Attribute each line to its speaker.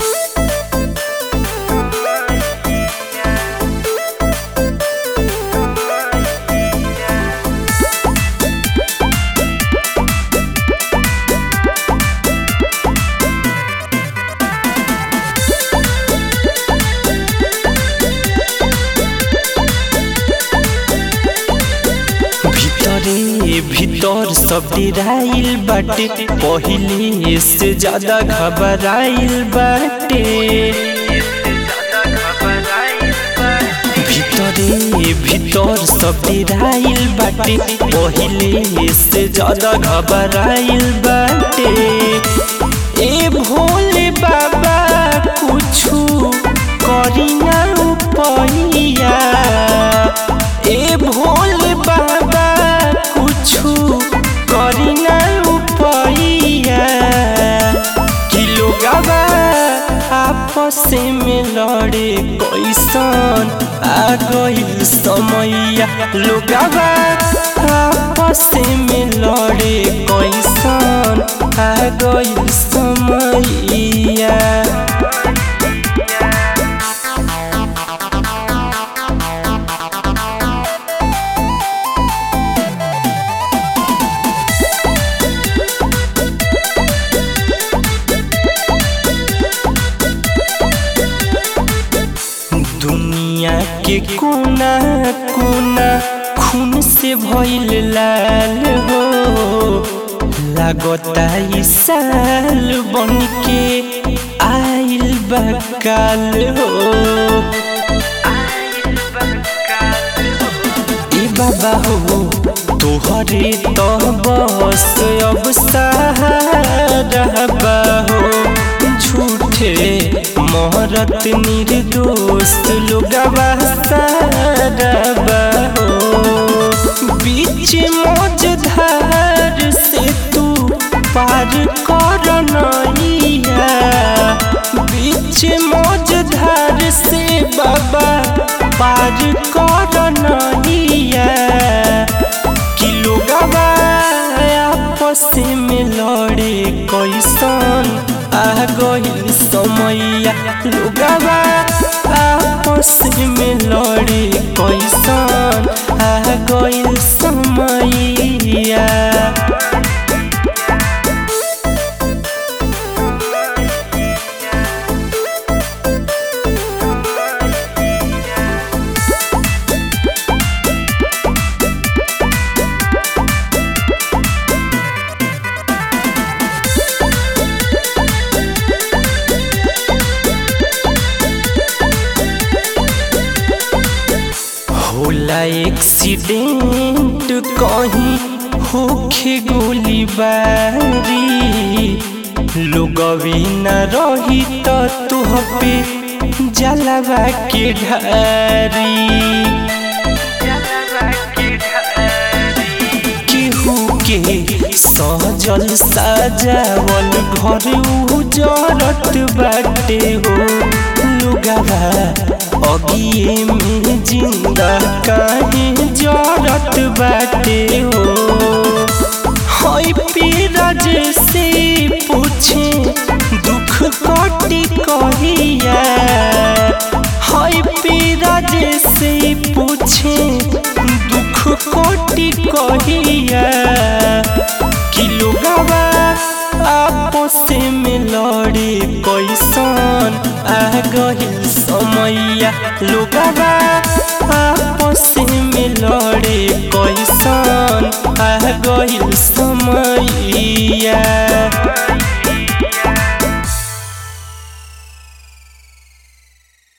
Speaker 1: भीतरे भीतर सब डेराइल बाटे पहिले से ज्यादा घबराइल बाटे भीतरे भीतर सब डेराइल बाटे पहिले से ज्यादा घबराइल बाटे ए भोले बाबा कुछु करी ना उपैया ए भोले बाबा कुछु करी ना उपैया कि लोगवा आपस में लड़े कैसन आ गइल समैया लोगवा आपस में लड़े कैसन आ गइल समैया दुनिया के कोना कोना खून से भइल लाल हो लागता ई साल बन के आइल बकाल हो ए बाबा हो तोहरे तो बस अब सहारा बा हो झूठे मोहरत निर्दोष लोगवा सारा हो बीच मौजधार से तू पार कर नैया बीच मौजधार से बाबा पार कर नैया कि लोगवा आपस में लड़े कैसन आ गइल समैया लोगवा आपस में लड़े कैसन आ गइल समैया होला एक्सीडेंट कहीं होखे गोली बारी लोगवी न रही तो तुह पे जलवा के ढारी केहू के सहजल साजावल घर उजरत बाटे हो लुगावा अगिए में जिंदा काहे जरत बाटे हो हई पीरज से पूछे दुख कटी कहिया हई पीरज से पूछे दुख कटी कहिया कि लोगवा आपस में लड़े कैसन आ गइल समैया लोगवा आपस में लड़े कैसन